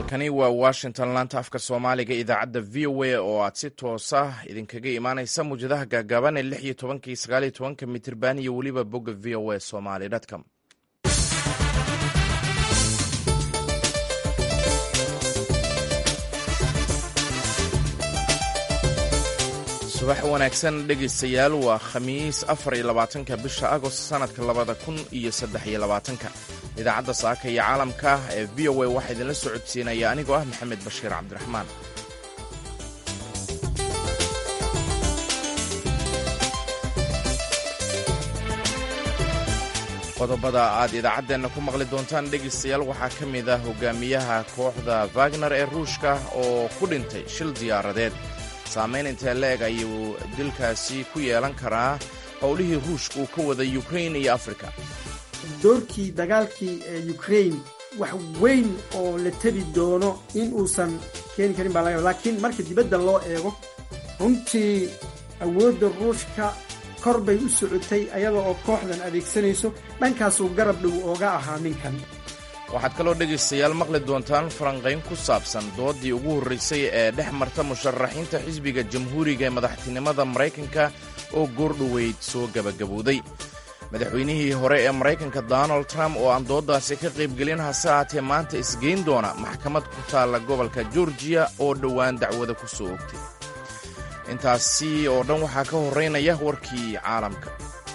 halkani waa washington laanta afka soomaaliga idaacadda v o a oo aad si toosa idinkaga imaaneysa muwjadaha gaagaaban ee lix iyo tobankii sagaal iyo tobanka mitirban iyo weliba bogga v o a somaly com subax wanaagsan dhegaystayaal waa khamiis afar iyo labaatanka bisha agost sanadka labada kun iyo saddex iyo labaatanka idaacadda saaka iyo caalamka ee v o a waxaa idinla socodsiinaya anigoo ah maxamed bashiir cabdiraxmaan qodobada aad idaacaddeenna ku maqli doontaan dhegaystayaal waxaa ka mid ah hogaamiyaha kooxda wagner ee ruushka oo ku dhintay shil diyaaradeed saamayn intee la-eg ayuu dilkaasi ku yeelan karaa howlihii ruushka uu ka waday ukrain iyo afrika doorkii dagaalkii ee ukrain wax weyn oo la tebi doono in uusan keeni karin baa laga laakiin marka dibadda loo eego runtii awoodda ruushka kor bay u socotay ayada oo kooxdan adeegsanayso dhankaasuu garab dhow ooga ahaa ninkan waxaad kaloo dhegaystayaal maqli doontaan falanqayn ku saabsan dooddii ugu horraysay ee dhex marta musharaxiinta xisbiga jamhuuriga ee madaxtinimada maraykanka oo goordhoweyd soo gebagabowday madaxweynihii hore ee maraykanka donald trump oo aan dooddaasi ka qaybgelin hase haatee maanta isgeyn doona maxkamad ku taalla gobolka georgiya oo dhowaan dacwada ku soo ogtay intaasi oo dhan waxaa ka horraynaya warkii caalamka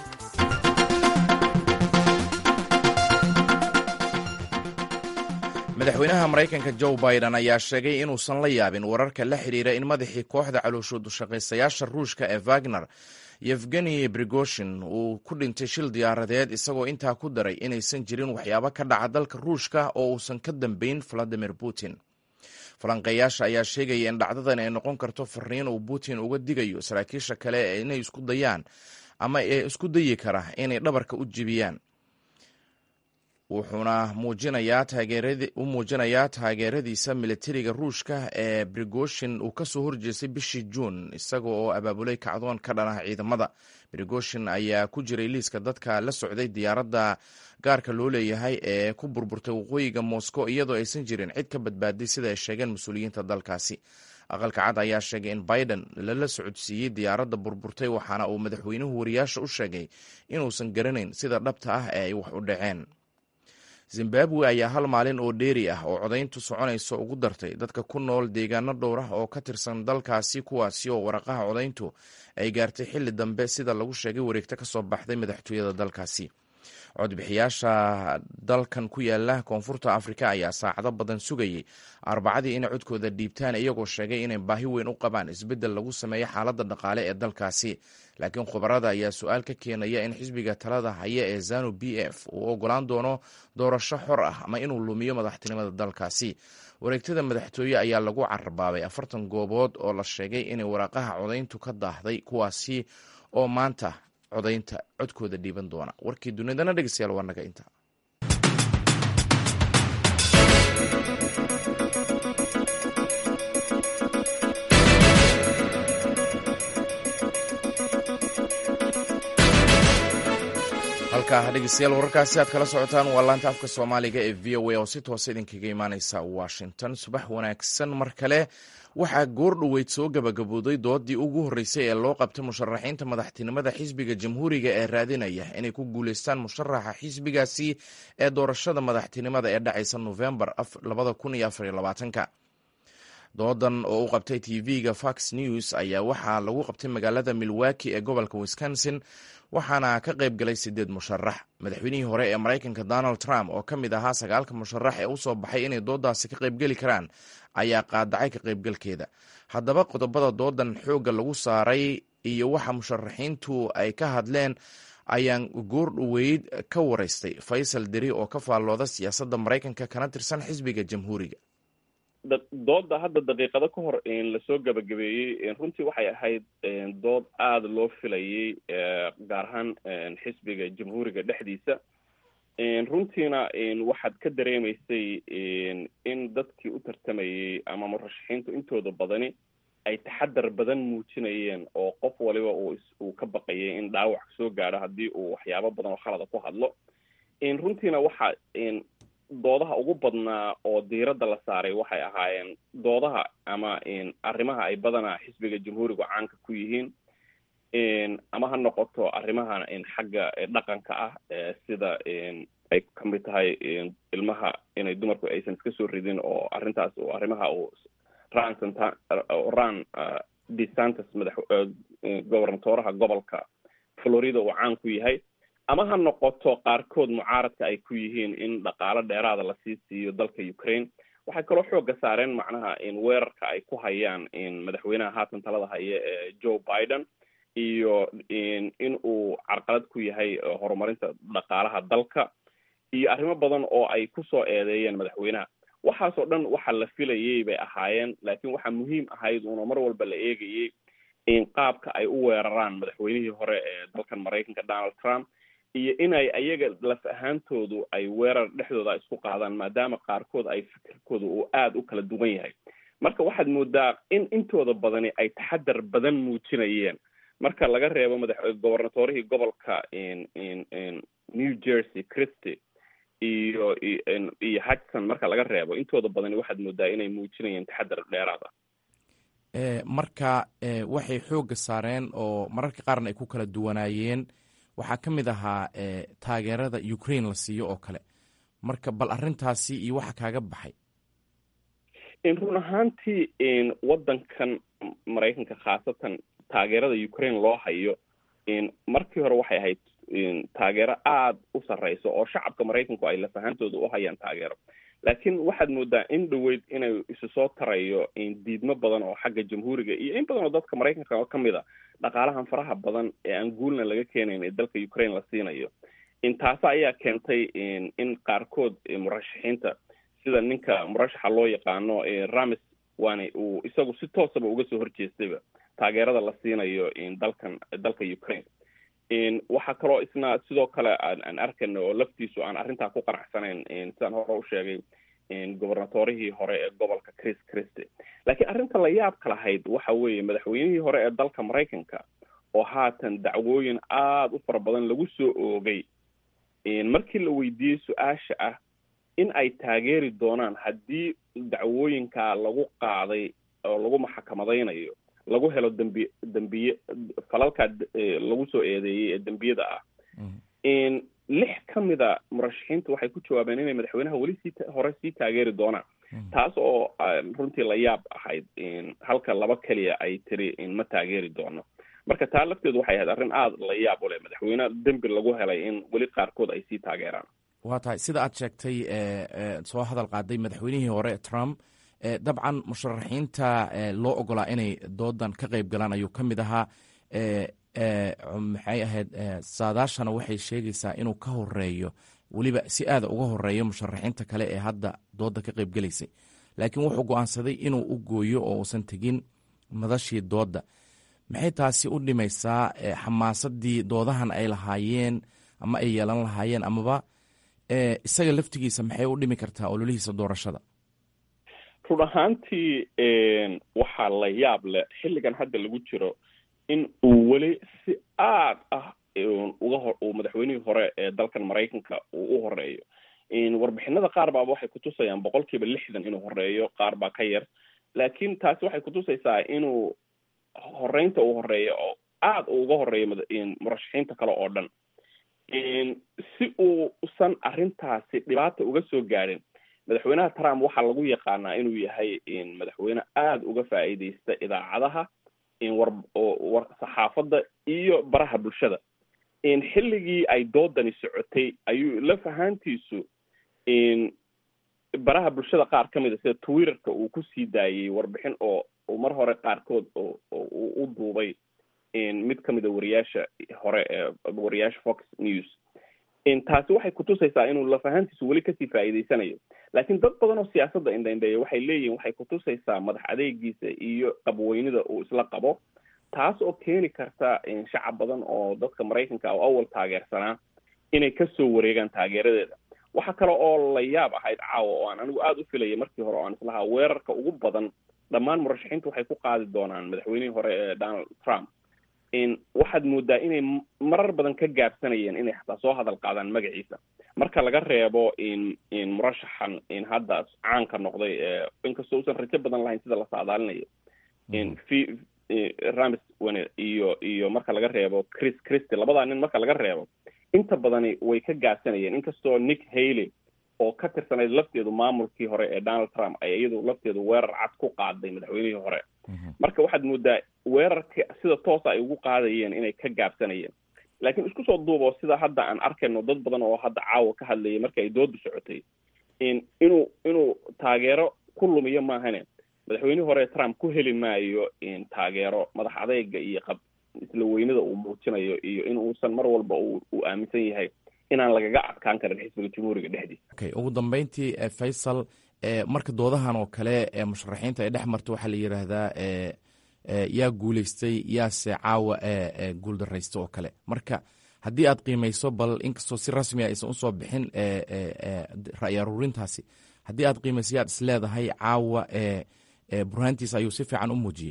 madaxweynaha maraykanka joe biden ayaa sheegay inuusan la yaabin wararka la xidhiira in madaxii kooxda calooshudushaqaystayaasha ruushka ee wagner yevgeni brigoshin uu ku dhintay shil diyaaradeed isagoo intaa ku daray inaysan jirin waxyaabo ka dhaca dalka ruushka oo uusan ka dambayn valadimir putin falanqeeyaasha ayaa sheegaya in dhacdadan ay noqon karto fariin uu putin uga digayo saraakiisha kale inay isku dayaan ama ee isku dayi kara inay dhabarka u jibiyaan wuxuuna u muujinayaa taageeradiisa militariga ruushka ee brigoshin uu kasoo horjeestay bishii juun isaga oo abaabulay kacdoon ka dhanah ciidamada brigoshin ayaa ku jiray liiska dadka la socday diyaaradda gaarka loo leeyahay ee ku burburtay waqooyiga moscow iyadoo aysan jirin cid ka badbaaday sida ay sheegeen mas-uuliyiinta dalkaasi aqalka cad ayaa sheegay in biden lala socodsiiyey diyaaradda burburtay waxaana uu madaxweynuhu wariyaasha u sheegay inuusan garanayn sida dhabta ah ee ay wax u dhaceen zimbabwe ayaa hal maalin oo dheeri ah oo codayntu soconayso ugu dartay dadka ku nool deegaano dhowr ah oo ka tirsan dalkaasi kuwaasi oo waraqaha codayntu ay gaartay xilli dambe sida lagu sheegay wareegto ka soo baxday madaxtooyada dalkaasi codbixiyaasha dalkan ku yaala koonfurta afrika ayaa saacado badan sugayay arbacadii inay codkooda dhiibtaan iyagoo sheegay inay baahi weyn u qabaan isbeddel lagu sameeyo xaaladda dhaqaale ee dalkaasi laakiin khubarada ayaa su-aal ka keenaya in xisbiga talada haya ee zanu b f uu ogolaan doono doorasho xor ah ama inuu lumiyo madaxtinimada dalkaasi wareegtada madaxtooye ayaa lagu carabaabay afartan goobood oo la sheegay inay waraaqaha codayntu ka daahday kuwaasi oo maanta codaynta codkooda dhiiban doona warkii dunidana dhegeystayaal waa naga inta halkaa dhegeystayaal wararkaasi aad kala socotaan waa laanta afka soomaaliga ee v o a oo si toosa idinkaga imaaneysa washington subax wanaagsan mar kale waxaa goordhoweyd soo gabagabooday doodii ugu horreysay ee loo qabtay musharaxiinta madaxtinimada xisbiga jamhuuriga ee raadinaya inay ku guuleystaan musharaxa xisbigaasi ee doorashada madaxtinimada ee dhacaysa nofembar doodan oo u qabtay tv-ga fox news ayaa waxaa lagu qabtay magaalada milwaki ee gobolka wisconsin waxaana ka qayb galay sideed musharax madaxweynihii hore ee maraykanka donald trump oo ka mid ahaa sagaalka musharax ee usoo baxay inay doodaasi ka qaybgeli karaan ayaa qaadacay ka qaybgalkeeda haddaba qodobada doodan xoogga lagu saaray iyo waxa musharaxiintu ay ka hadleen ayaan goordhoweyd ka waraystay faysal deri oo ka faallooda siyaasadda maraykanka kana tirsan xisbiga jamhuuriga dooda hadda daqiiqado ka hor lasoo gabagabeeyey runtii waxay ahayd dood aada loo filayay gaar ahaan xisbiga jamhuuriga dhexdiisa runtiina waxaad ka dareemaysay in dadkii u tartamayey ama murashaxiintu intooda badani ay taxadar badan muujinayeen oo qof waliba uu ka baqayay in dhaawac soo gaadho haddii uu waxyaabo badan oo khalada ku hadlo runtiina waxa doodaha ugu badnaa oo diiradda la saaray waxay ahaayeen doodaha ama arrimaha ay badanaa xisbiga jamhuurigu caanka ku yihiin ama ha noqoto arrimaha xagga dhaqanka ah sida ay kamid tahay ilmaha inay dumarku aysan iska soo ridin oo arrintaas oo arrimaha uu ran santa ran desantis madax gobernatoraha gobolka florida uu caan ku yahay ama ha noqoto qaarkood mucaaradka ay ku yihiin in dhaqaalo dheeraada lasii siiyo dalka ukraine waxay kaloo xooga saareen macnaha in weerarka ay ku hayaan madaxweynaha haatan talada haya ee joe biden iyo in uu carqalad ku yahay horumarinta dhaqaalaha dalka iyo arrimo badan oo ay kusoo eedeeyeen madaxweynaha waxaasoo dhan waxa la filayay bay ahaayeen laakiin waxaa muhiim ahayd uuna mar walba la eegayay in qaabka ay u weeraraan madaxweynihii hore ee dalkan maraykanka donald trump iyo inay ayaga laf ahaantoodu ay weerar dhexdooda isku qaadaan maadaama qaarkood ay fikirkooda uu aada u kala duwan yahay marka waxaad moodaa in intooda badani ay taxadar badan muujinayeen marka laga reebo madax gobernatorihii gobolka new jersey christy iyo iyo hudson marka laga reebo intooda badani waxaad moodaa inay muujinayeen taxadar dheeraad ah marka waxay xoogga saareen oo mararka qaarna ay ku kala duwanaayeen waxaa ka mid ahaa taageerada ukraine la siiyo oo kale marka bal arrintaasi iyo waxa kaaga baxay run ahaantii waddankan maraykanka khaasatan taageerada ukraine loo hayo markii hore waxay ahayd taageero aada u sarreyso oo shacabka maraykanku ay lafahantooda u hayaan taageero laakiin waxaad moodaa in dhaweyd inay isu soo tarayo diidmo badan oo xagga jamhuuriga iyo in badan oo dadka maraykanka ka mid a dhaqaalahan faraha badan ee aan guulna laga keenayn ee dalka ukraine la siinayo taasa ayaa keentay in qaarkood murashaxiinta sida ninka murashaxa loo yaqaano ramis waana uu isagu si toosaba uga soo horjeestayba taageerada la siinayo dalkan dalka ukraine waxaa kaloo isna sidoo kale aan arkayna oo laftiisu aan arrintaa ku qanacsanayn sidaan hore u sheegay gobernatorihii hore ee gobolka chris christy laakiin arrinta la yaabka lahayd waxa weeye madaxweynihii hore ee dalka maraykanka oo haatan dacwooyin aada u fara badan lagu soo oogay markii la weydiiyey su-aasha ah in ay taageeri doonaan haddii dacwooyinkaa lagu qaaday oo lagu maxakamadaynayo lagu helo dambi dambiye falalkaa lagu soo eedeeyey ee dembiyada ah lix ka mida murashaxiinta waxay ku jawaabeen inay madaxweynaha weli sii hore sii taageeri doonaan taas oo runtii la yaab ahayd halka laba keliya ay tiri ma taageeri doono marka taa lafteedu waxay ahayd arrin aada la yaab u leh madaxweyne dembi lagu helay in weli qaarkood ay sii taageeraan waa tahay sida aad sheegtay soo hadal qaaday madaxweynihii hore trump dabcan musharaxiinta loo ogolaa inay doodan ka qeyb galaan ayuu ka mid ahaa maxay ahayd saadaashana waxay sheegaysaa inuu ka horeeyo weliba si aada uga horeeyo musharaxiinta kale ee hadda dooda ka qeyb gelaysay laakiin wuxuu go-aansaday inuu u gooyo oo uusan tegin madashii dooda maxay taasi u dhimaysaa xamaasadii doodahan ay lahaayeen ama ay yeelan lahaayeen amaba isaga laftigiisa maxay u dhimi kartaa ololihiisa doorashada run ahaantii waxaa la yaab leh xilligan hadda lagu jiro in uu weli si aad ah uga ho uu madaxweynihii hore ee dalkan maraykanka uu u horeeyo warbixinada qaar baaba waxay kutusayaan boqol kiiba lixdan inuu horeeyo qaar baa ka yar laakiin taasi waxay kutusaysaa inuu horeynta uu horeeyo oo aada uu uga horeeyo murashaxiinta kale oo dhan si uusan arrintaasi dhibaata uga soo gaadhin madaxweynaha trump waxaa lagu yaqaanaa inuu yahay madaxweyne aada uga faa'iideysta idaacadaha war war saxaafadda iyo baraha bulshada xilligii ay doodani socotay ayuu laf ahaantiisu baraha bulshada qaar ka mid a sida twitterka uu kusii daayey warbixin oo mar hore qaarkood oo uu u duubay mid ka mid a wariyaasha hore ee wariyaasha fox news taasi waxay kutusaysaa inuu laf ahaantiisu weli kasii faa'iideysanayo laakiin dad badan oo siyaasadda indhaindheeya waxay leeyihin waxay kutusaysaa madax adeegiisa iyo qabweynida uu isla qabo taas oo keeni karta shacab badan oo dadka maraykanka oo awal taageersanaa inay kasoo wareegaan taageeradeeda waxaa kale oo la yaab ahayd caawa oo aan anigu aada u filaya markii hore o aan islahaa weerarka ugu badan dhammaan murashaxiinta waxay ku qaadi doonaan madaxweynihii hore ee donald trump waxaad moodaa inay marar badan ka gaabsanayeen inay xataa soo hadal qaadaan magaciisa marka laga reebo in in murashaxan in hadda caanka noqday inkastoo usan rajo badan lahayn sida la saadaalinayo in fi ramis wane iyo iyo marka laga reebo chris christy labadaa nin marka laga reebo inta badani way ka gaabsanayeen inkastoo nick haley oo ka tirsanayd lafteedu maamulkii hore ee donald trump ay iyadu lafteedu weerar cad ku qaaday madaxweynihii hore marka waxaad moodaa weerarka sida toosa ay ugu qaadayeen inay ka gaabsanayeen laakiin isku soo duubo sida hadda aan arkayno dad badan oo hadda caawa ka hadlayay marka ay dooda socotay in inuu inuu taageero ku lumiyo maahane madaxweynihii hore trump ku heli maayo in taageero madax adeyga iyo qab isla weynada uu muujinayo iyo in uusan mar walba uu aaminsan yahay inaan lagaga adkaan karin xisbiga jamhuuriga dhexdiisa okay ugu dambeyntii faysal marka doodahan oo kale ee musharaxiinta ay dhex marta waxaa la yidhaahdaa yaa guuleystay yaase caawa guuldaraysta oo kale marka haddii aad qiimayso bal inkastoo si rasmiga aysan usoo bixin ra'yi aruurintaasi haddii aad qiimayso yaad is leedahay caawa burhaantiisa ayuu si fiican u muujiyey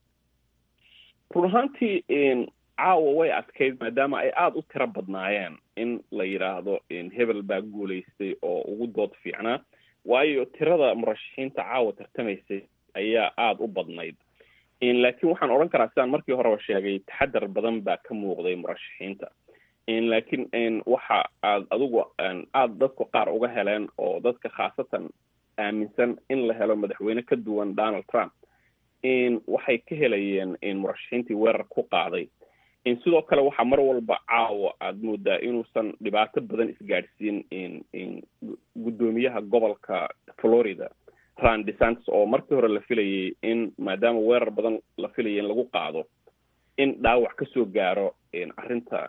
run ahaantii caawa way adkayd maadaama ay aada u tiro badnaayeen in la yidhaahdo hebel baa guulaystay oo ugu dood fiicnaa waayo tirada murashaxiinta caawa tartamaysay ayaa aada u badnayd laakiin waxaan odhan karaa sidaan markii horeba sheegay taxadar badan baa ka muuqday murashaxiinta laakiin waxa aad adigu aada dadku qaar uga heleen oo dadka khaasatan aaminsan in la helo madaxweyne ka duwan donald trump waxay ka helayeen murashaxiintii weerar ku qaaday sidoo kale waxaa mar walba caawa aada moodaa inuusan dhibaato badan isgaadhsiin guddoomiyaha gobolka florida ran desantis oo markii hore la filayay in maadaama weerar badan la filayay in lagu qaado in dhaawac kasoo gaaro arrinta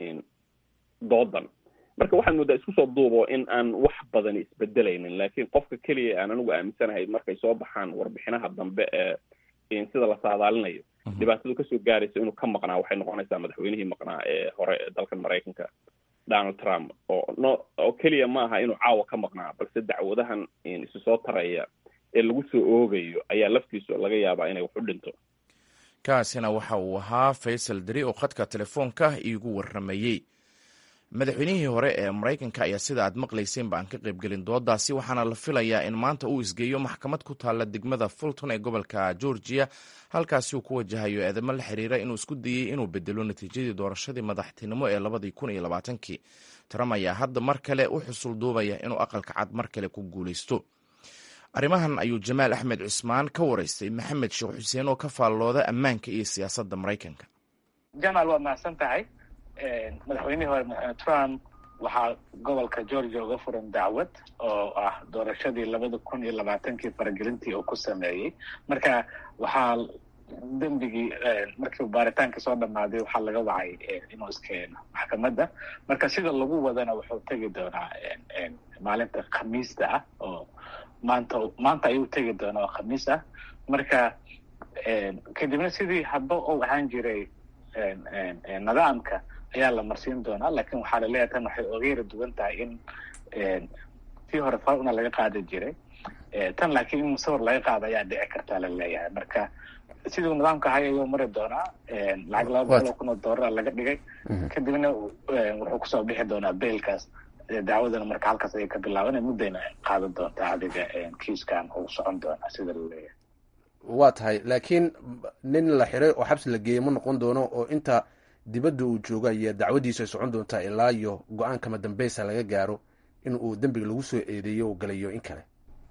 doodan marka waxaad moodaa isku soo duubo in aan wax badani isbedelaynin laakiin qofka keliya aan anigu aaminsanahay markay soo baxaan warbixinaha dambe ee sida la saadaalinayo dhibaatadu kasoo gaaraysa inuu ka maqnaa waxay noqonaysaa madaxweynihii maqnaa ee hore ee dalkan maraykanka donald trump oo no oo keliya ma aha inuu caawa ka maqnaa balse dacwadahan isu soo taraya ee lagu soo oogayo ayaa laftiisu laga yaabaa inay wax u dhinto kaasina waxa uu ahaa faysal deri oo khadka telefoonka iigu warramayey madaxweynihii hore ee maraykanka ayaa sida aad maqlayseen ba aan ka qaybgelin doodaasi waxaana la filayaa in maanta uu isgeeyo maxkamad ku taalla degmada fulton ee gobolka georgia halkaasi uu ku wajahayo eedamo la xiriira inuu isku dayey inuu bedelo natiijadii doorashadii madaxtinimo ee labadii kun iyo labaatankii trump ayaa hadda mar kale u xusul duubaya inuu aqalka cad mar kale ku guulaysto arrimahan ayuu jamaal axmed cusmaan ka waraystay maxamed sheekh xuseen oo ka faallooda ammaanka iyo siyaasadda maraykanka jamaal waa mahadsan tahay madaxweynihii hore madaxweyne trump waxaa gobolka georgia uga furan dacwad oo ah doorashadii labada kun iyo labaatankii faragelintii uu ku sameeyey marka waxaa dembigii markii baaritaanka soo dhamaaday waxaa laga wacay inuu iskeeno maxkamadda marka sida lagu wadana wuxuu tegi doonaa maalinta khamiista ah oo maanta maanta ayuu tegi doonaa oo khamiis ah marka kadibna sidii hadba uu ahaan jiray nidaamka ayaa la marsiin doonaa lakin waxaa laleeyahay tan waxay oga yara duwan tahay in tii hore faruna laga qaadi jiray tan laakiin in musawir laga qaado ayaa dhici kartaa laleeyahay marka siduu nidaamka ahay ayuu mari doonaa lacag laba boqol oo kun oo doolara laga dhigay kadibna wuxuu kusoo bixi doonaa beilkaas dacwadana marka halkaas ayay ka bilaaban muddayna qaadan doontaa adiga kiiskan uu socon doonaa sida laleeyahay waa tahay laakiin nin la xiray oo xabsi la geeyey ma noqon doono oo inta dibadda uu joogo ayaa dacwadiisu ay socon doontaa ilaa iyo go-aankama dambeysa laga gaaro in uu dembiga lagu soo eedeeyo oo galayo in kale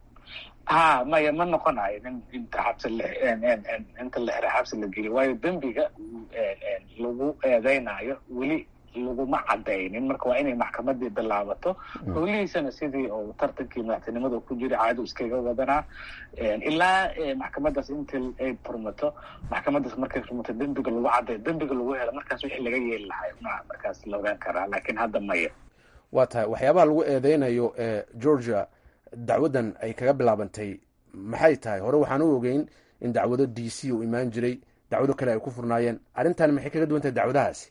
ha maya ma noqonayo nin inta xabsi inta la xiray xabsi la geliyo waayo dembiga lagu eedeynayo weli laguma cadaynin marka waa inay maxkamadii bilaabato howlihiisana sidii uu tartankii madaxtinimada ku jira caadu iskaga wadanaa ilaa maxkamadaas intii ay furmato maxkamadaas markay furmato dembiga lagu cadayo dembiga lagu helo markaas wixii laga yeeli lahay ma markaas la ogaan karaa laakiin hadda maya waa tahay waxyaabaha lagu eedeynayo ee georgia dacwaddan ay kaga bilaabantay maxay tahay hore waxaan u ogeyn in dacwado d c uu imaan jiray dacwado kale ay ku furnaayeen arrintan maxay kaga duwan tahay dacwadahaasi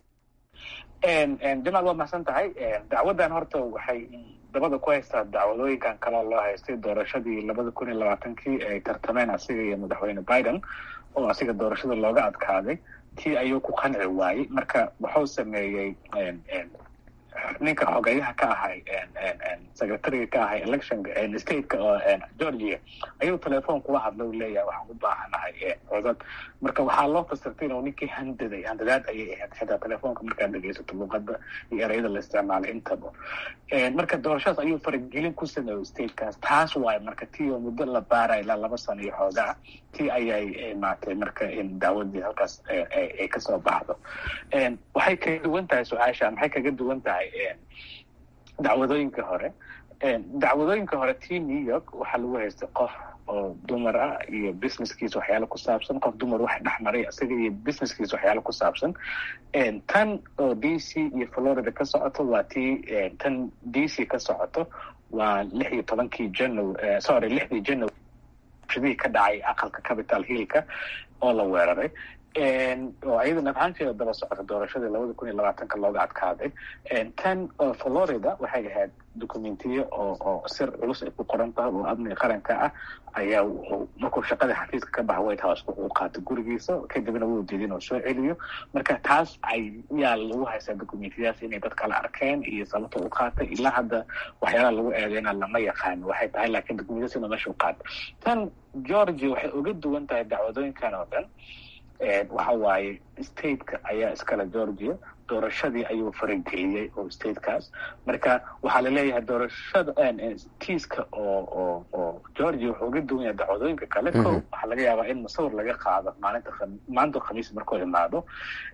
jamaal waa mahadsan tahay dacwaddan horta waxay dabada ku haystaa dacwadooyinkan kaloo loo haystay doorashadii labada kun iyo labaatankii ay tartameen asiga iyo madaxweyne biden oo asiga doorashada looga adkaaday tii ayuu ku qanci waayey marka wuxuu sameeyey ninka xogeyaha ka ahay secretariga ka ahay election stateka oo georgia ayuu telefoon kula hadla u leeyahay waxaan u baahanahay codad marka waxaa loo fasirtay inuu ninkii handaday handadaad ayay ahayd xitaa telefoonka markaad dhegeysato luqada iyo ereyada la isticmaalay intaba marka doorashadaas ayuu faragelin ku sameeyey statekaas taas waaye marka tii oo muddo la baaraya ilaa laba sano iyo xoogaa tii ayay maatay marka daawadii halkaas ay kasoo baxdo waxay kaga duwan tahay su-aasha maxay kaga duwan tahay dacwadooyinka hore dacwadooyinka hore tii new york waxaa lagu haystay qof oo dumar ah iyo businesskiisa waxyaalo ku saabsan qof dumar wax dhexmaray isaga iyo businesskiisa waxyaalo ku saabsan tan oo d c iyo florida ka socoto waa tii tan d c ka socoto waa lix iyo tobankii january sorry lixdii january shadihii ka dhacay aqalka capital hillka oo la weeraray oo iyadana ahaanteeda daba socota doorashadii labada kun iyo labaatanka looga adkaaday tan florida waxay ahayd documentiyo oo oo sir culus ay ku qoran tahay oo amniga qaranka ah ayaa wuxuu markuu shaqadii xafiiska ka baxa white house wuxuu qaatay gurigiisa kadibna wuu diiday inuu soo celiyo marka taas ayaa lagu haystaa documentiyadaas inay dad kala arkeen iyo sababta u qaatay ilaa hadda waxyaalaha lagu eedeyna lama yaqaano waxay tahay laakiin documentiyadaas inuu meesha u qaatay tan georgia waxay uga duwan tahay dacwadooyinkan oo dhan waxa waaye stateka ayaa iskale georgia doorashadii ayuu farageliyey oo statekaas marka waxaa laleeyahay doorashada tiiska oo oo oo georgia wuxuu uga duwan yahay dacwadooyinka kale ko waxaa laga yaabaa in musawir laga qaado maalinta maalinta khamiis markuu imaado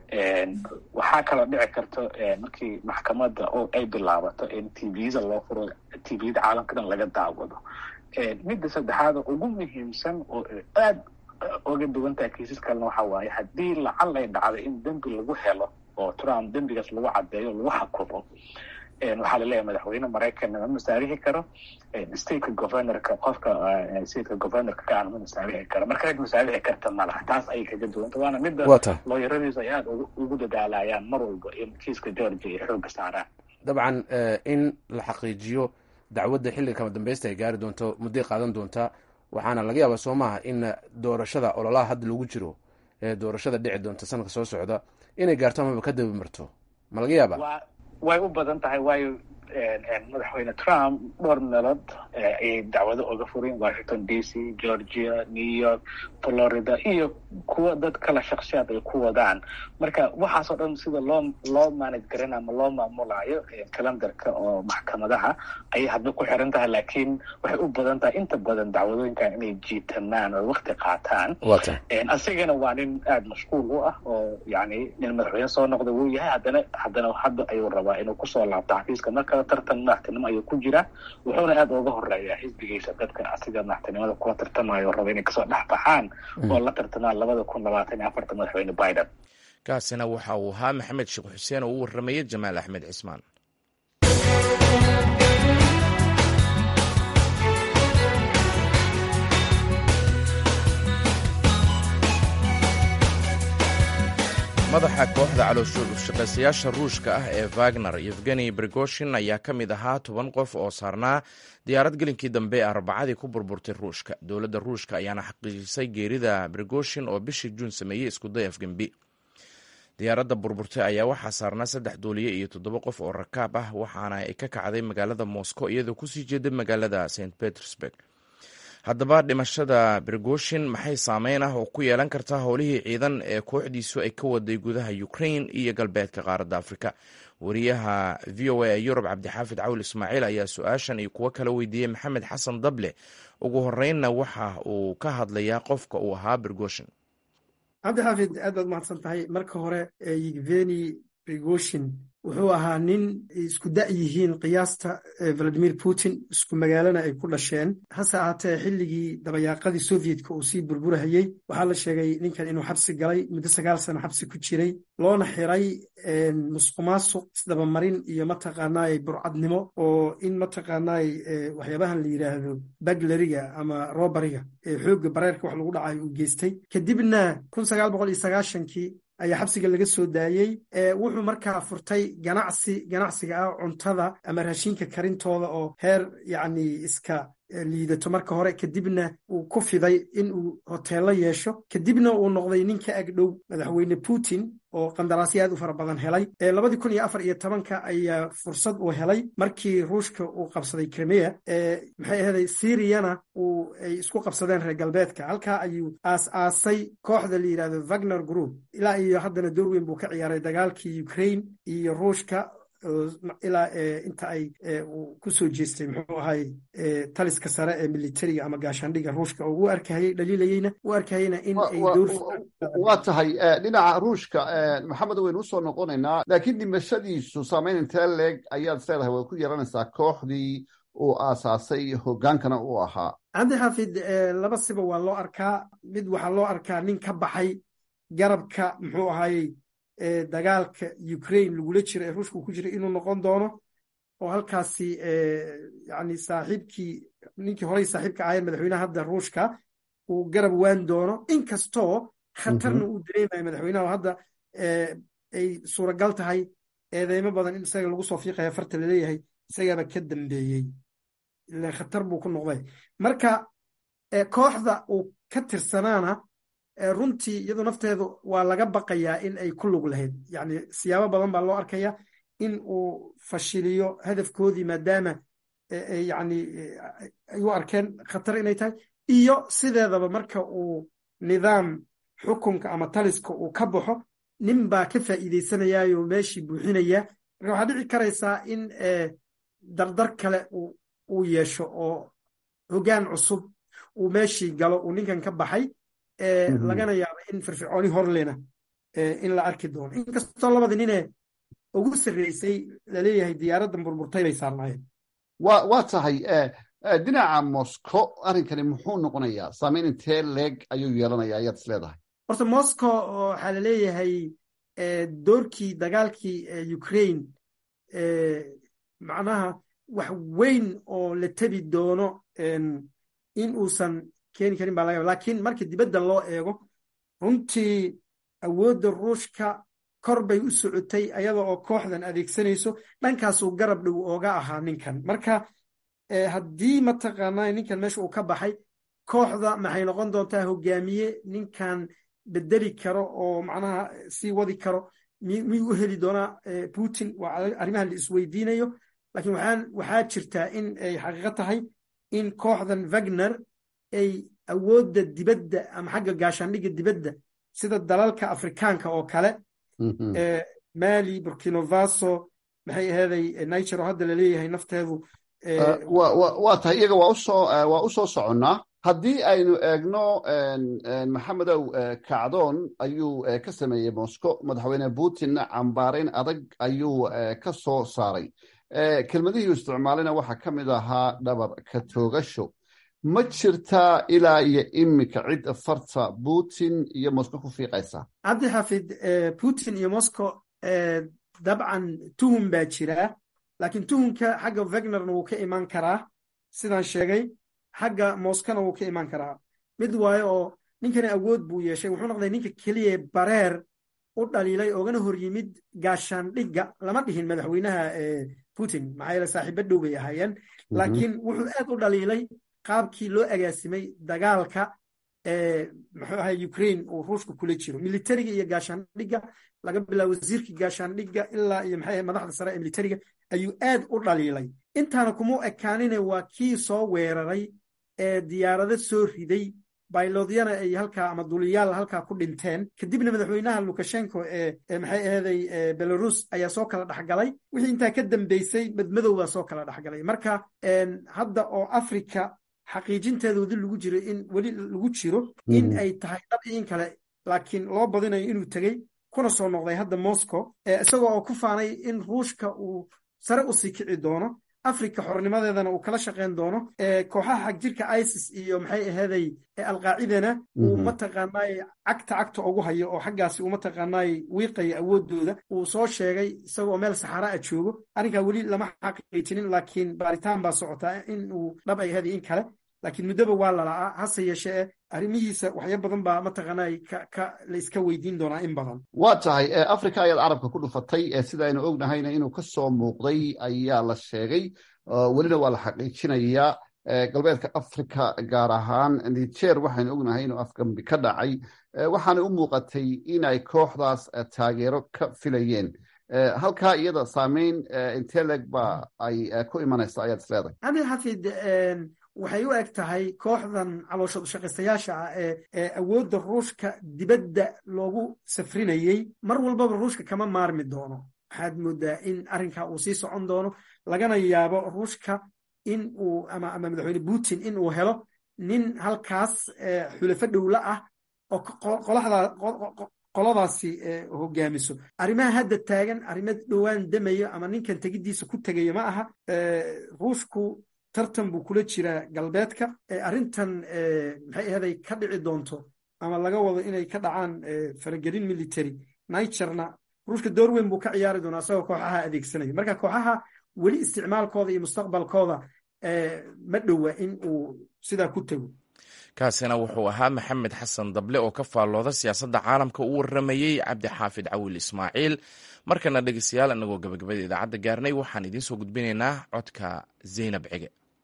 waxaa kaloo dhici karto markii maxkamadda oo ay bilaabato in t v-da loo furo t v-da caalamka dhan laga daawado midda saddexaad ugu muhiimsan oo aad oga duwan tahay kiisas kalena waxa waaye haddii lacal ay dhacday in dembi lagu helo oo trump dembigaas lagu caddeeyo lagu xakumo waxaa laleeyahay madaxweyne maraykanna ma masaarixi karo stateka governorka qofka stateka governorka ka aan ma masaarixi karo marka cid masaarixi karta ma laha taas ayay kaga duwanta waana midda looyaradiisu ay aada ugu dadaalayaan mar walba in kiiska georgia ay xooga saaraan dabcan in la xaqiijiyo dacwadda xilliga kama dambeysta ay gaari doonto mudday qaadan doontaa waxaana laga yaabaa soo maaha in doorashada ololaha hadda lagu jiro ee doorashada dhici doonta sanadka soo socda inay gaarto amaba ka daba marto ma laga yaaba way u badan tahay waayo madaxweyne trump dhowr meelood ayay dacwado oga fureen washington d c georgia new york florida iyo kuwa dad kala shakshiyaad ay ku wadaan marka waxaasoo dhan sida loo loo manage garan ama loo maamulayo calendarka oo maxkamadaha ayay hadba ku xiran tahay laakiin waxay u badan tahay inta badan dacwadooyinkan inay jiitamaan oo wakti qaataan asigana waa nin aada mashquul u ah oo yani nin madaxweyne soo noqda wuu yahay haddana haddana hadda ayuu rabaa inuu kusoo laabto xafiiska marka tartan madaxtinimo ayuu ku jira wuxuuna aada uga horeeyaa xisbigiisa dadka asiga madaxtinimada kula tartamayo raba inay kasoo dhex baxaan oo la tartamaan labada kun labaatan iyo afarta madaxweyne biden kaasina waxa uu ahaa maxamed sheekh xuseen oo u warramayay jamaal axmed cismaan madaxa kooxda calooshaqaysayaasha ruushka ah ee wagner yevgeni brigoshin ayaa ka mid ahaa toban qof oo saarnaa diyaarad gelinkii dambe ee arbacadii ku burburtay ruushka dowladda ruushka ayaana xaqiijisay geerida brigoshin oo bishii juun sameeyey iskuday afgembi diyaaradda burburtay ayaa waxaa saarnaa saddex duuliye iyo toddoba qof oo rakaab ah waxaana ay ka kacday magaalada moscow iyadoo kusii jeeda magaalada st petersburg haddaba dhimashada brigoshin maxay saameyn ah oo ku yeelan kartaa howlihii ciidan ee kooxdiisu ay ka waday gudaha ukrain iyo galbeedka qaaradda afrika wariyaha v o a ee yurub cabdixaafid cawl ismaaciil ayaa su-aashan iyo kuwo kala weydiiyey maxamed xasan dable ugu horeynna waxa uu ka hadlayaa qofka uu ahaa brigoshin cabdixaafid aad baad mahadsan tahay marka hore yeveni brigoshin wuxuu ahaa nin isku da' yihiin qiyaasta valadimir putin isku magaalana ay ku dhasheen hase ahaatee xilligii dabayaaqadii sovyetka uu sii burburahayey waxaa la sheegay ninkan inuu xabsi galay muddo sagaal sano xabsi ku jiray loona xiray musqumaasuq isdabamarin iyo mataqaanaay burcadnimo oo in mataqaanaay waxyaabahan la yidhaahdo baglariga ama robariga ee xoogga bareerka wax lagu dhacayo uu geystay kadibna kun sagaal boqol iyo sagaashankii ayaa xabsiga laga soo daayey wuxuu markaa furtay ganacsi ganacsiga ah cuntada ama raashinka karintooda oo heer yacni iska liidato marka hore kadibna uu ku fiday in uu hoteello yeesho kadibna uu noqday nin ka ag dhow madaxweyne putin oo qandaraasyo aad u fara badan helay labadii kun iyo afar iyo tobanka ayaa fursad uu helay markii ruushka uu qabsaday crimea maxay ahaday syriana uu ay isku qabsadeen reer galbeedka halkaa ayuu aas-aasay kooxda la yidhahdo wagner group ilaa iyo haddana door weyn buu ka ciyaaray dagaalkii ukraine iyo ruushka ilaa inta ay ku soo jeestay muxuu ahay taliska sare ee militariga ama gaashaandhiga ruushka oo u arkahayey dhaliilayeyna u arkahayeyna in ay waa tahay dhinaca ruushka maxamed waynu usoo noqonaynaa laakiin dhimashadiisu saameyn intee leeg ayaad isleedahay way ku yeelanaysaa kooxdii uu aasaasay hogaankana uu ahaa cabdi xaafid laba siba waa loo arkaa mid waxaa loo arkaa nin ka baxay garabka muxuu ahayey dagaalka ukraine lagula jiro ee ruushka uu ku jiray inuu noqon doono oo halkaasi yani saaxiibkii ninkii horey saaxiibka ahayn madaxweynaha hadda ruushka uu garab waan doono inkastoo khatarna uu dareemayo madaxweynaha oo hadda ay suuragal tahay eedeymo badan in isaga lagu soo fiiqaya farta laleeyahay isagaaba ka dambeeyey ilan khatar buu ku noqday marka kooxda uu ka tirsanaana runtii iyadu nafteedu waa laga baqayaa in ay ku lug lahayd yani siyaabo badan baa loo arkaya in uu fashiliyo hadafkoodii maadaama yani ay u arkeen khatar inay tahay iyo sideedaba marka uu nidaam xukunka ama taliska uu ka baxo nin baa ka faa'iideysanayaayo meeshii buuxinaya marka waxaa dhici karaysaa in dardar kale uu yeesho oo hoggaan cusub uu meeshii galo uu ninkan ka baxay lagana yaaba in firfircooni horlena in la arki doono inkastoo labada ninee ugu sarreysay laleeyahay diyaaraddan burburtay bay saarnaayeen wa waa tahay dhinaca moscow arrinkani muxuu noqonayaa saameyn intee leeg ayuu yeelanaya ayaad is leedahay horta moscow waxaa laleeyahay doorkii dagaalkii ukraine macnaha wax weyn oo la tebi doono in uusan keeni karin baa laga yaba lakiin marka dibadda loo eego runtii awoodda ruushka kor bay u socotay ayada oo kooxdan adeegsanayso dhankaasuu garab dhow ooga ahaa ninkan marka haddii mataqaanaa ninkan meesha uu ka baxay kooxda maxay noqon doontaa hogaamiye ninkan bedeli karo oo macnaha sii wadi karo miyuu u heli doonaa putin waa arrimaha la isweydiinayo lakiin waxaa jirtaa in ay xaqiiqo tahay in kooxdan wagner ay awoodda dibadda ama xagga gaashaandhigga dibadda sida dalalka afrikaanka oo kale mali burkino faso maxay aheeday niger oo hadda laleeyahay nafteedu waa tahay iyaga waa u soo soconnaa haddii aynu eegno maxamedow kacdoon ayuu ka sameeyey moscow madaxweyne putinna cambaarayn adag ayuu ka soo saaray kelmadihii isticmaalina waxaa ka mid ahaa dhabar ka toogasho ma jirtaa ilaa iyo iminka cid farta putin iyo moscow ku fiiqaysa cabdi xafid putin iyo moscow dabcan tuhum baa jiraa laakiin tuhumka xagga wagnerna wuu ka imaan karaa sidaan sheegay xagga moskona wuu ka imaan karaa mid waayo oo ninkani awood buu yeeshay wuxuu noqday ninka keliya bareer u dhaliilay oogana hor yimid gaashaandhigga lama dhihin madaxweynaha putin maxaa yeele saaxiibo dhow bay ahaayeen laakiin wuxuu aad u dhaliilay qaabkii loo agaasimay dagaalka muxuu ahay ukraine uu ruushka kula jiro militariga iyo gaashaandhigga laga bilaabo wasiirkii gaashaandhigga ilaa iyo maxay madaxda sare ee militariga ayuu aad u dhaliilay intaana kuma ekaanine waa kii soo weeraray ee diyaarado soo riday baylodyana ay halkaa ama duliyaal halkaa ku dhinteen kadibna madaxweynaha lukashenko ee maxay aheeday belarus ayaa soo kala dhexgalay wixii intaa ka dambeysay madmadow baa soo kala dhexgalay marka hadda oo africa xaqiijinteeda wadi lagu jiro in weli lagu jiro in ay tahay dhab in kale laakiin loo badinayo inuu tegey kuna soo noqday hadda moscow isagoo oo ku faanay in ruushka uu sare u sii kici doono africa xornimadeedana uu kala shaqayn doono kooxaha xagjirka isis iyo maxay aheeday alqaacidana uu mataqaanaay cagta cagta ugu hayo oo xaggaasi uu mataqaanaay wiiqaya awoodooda uu soo sheegay isagoo meel saxara a joogo arrinkaa weli lama xaqiijinin laakiin baaritaan baa socotaa in uu dhab ay aheeday in kale laakiin muddoba waa lala'aa hase yeeshee arrimihiisa waxya badan baa mataqaanay ka la iska weydiin doonaa in badan waa tahay africa ayaad carabka ku dhufatay sida aynu ognahayna inuu ka soo muuqday ayaa la sheegay welina waa la xaqiijinayaa galbeedka africa gaar ahaan niger waxaynu ognahay inuu afgambi ka dhacay waxaana u muuqatay inay kooxdaas taageero ka filayeen halkaa iyada saameyn inteleg ba ay ku imanaysa ayaad isleedahay cabdi xafid waxay u eg tahay kooxdan calooshad shaqaystayaasha ah ee ee awoodda ruushka dibadda loogu safrinayey mar walbaba ruushka kama maarmi doono waxaad moodaa in arrinkaa uu sii socon doono lagana yaabo ruushka in uu ama ama madaxweyne putin in uu helo nin halkaas xulafo dhowla ah oo qoladaasi hogaamiso arrimaha hadda taagan arrimo dhowaan damayo ama ninkan tegidiisa ku tegayo ma aha ruushku tartan buu kula jiraa galbeedka arrintan maxay ahaday ka dhici doonto ama laga wado inay ka dhacaan faragelin military nigerna ruushka door weyn buu ka ciyaari doonaa isagoo kooxaha adeegsanaya marka kooxaha weli isticmaalkooda iyo mustaqbalkooda ma dhowa in uu sidaa ku tego kaasina wuxuu ahaa maxamed xasan dable oo ka faallooda siyaasadda caalamka u warramayey cabdi xaafid cawil ismaaciil markana dhegeystayaal inagoo gabagabada idaacadda gaarnay waxaan idiin soo gudbinaynaa codka zaynab cige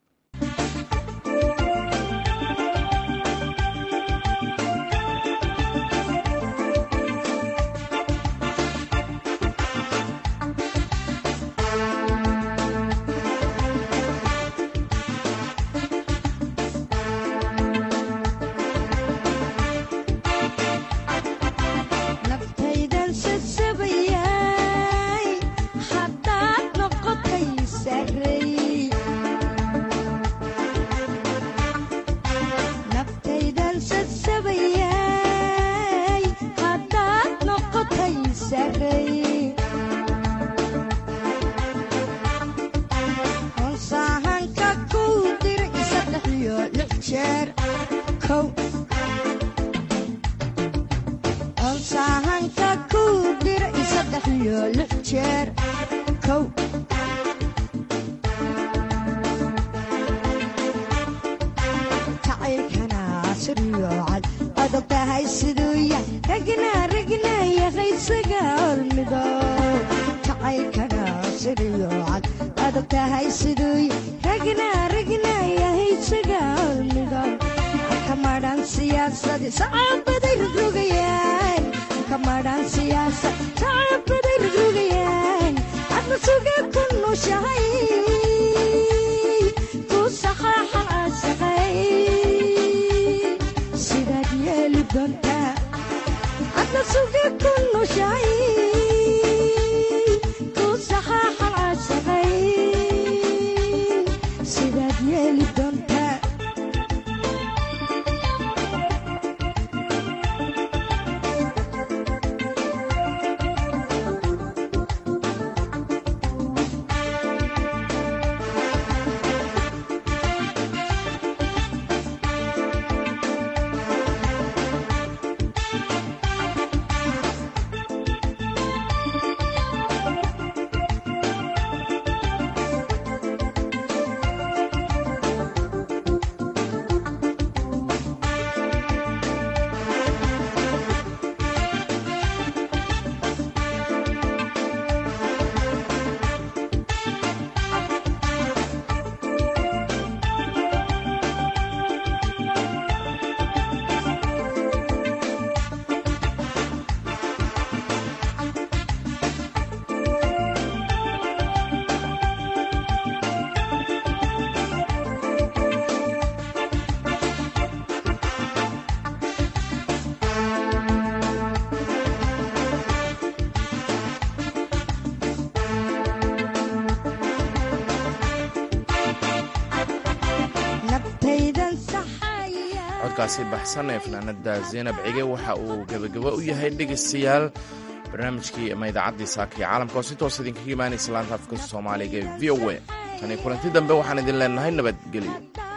codkaasi baxsan ee fanaanada zaynab cige waxa uu gebagabo u yahay dhegaystayaal barnaamijkii ama idaacaddii saaka iyo caalamka oo si toos idinkaga imaanaysa laanta afka soomaaliga ee v o a tani kulanti dambe waxaan idin leenahay nabadgelyo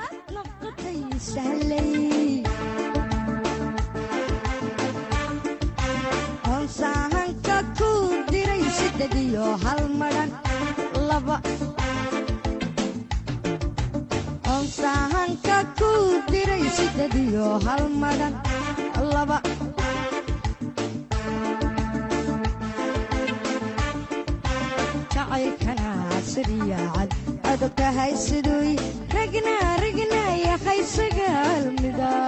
sahanka ku diray sided iyo hal madhan laba jacaylkana siryaacad adog tahay siduu ragna rag yahay sagaal mida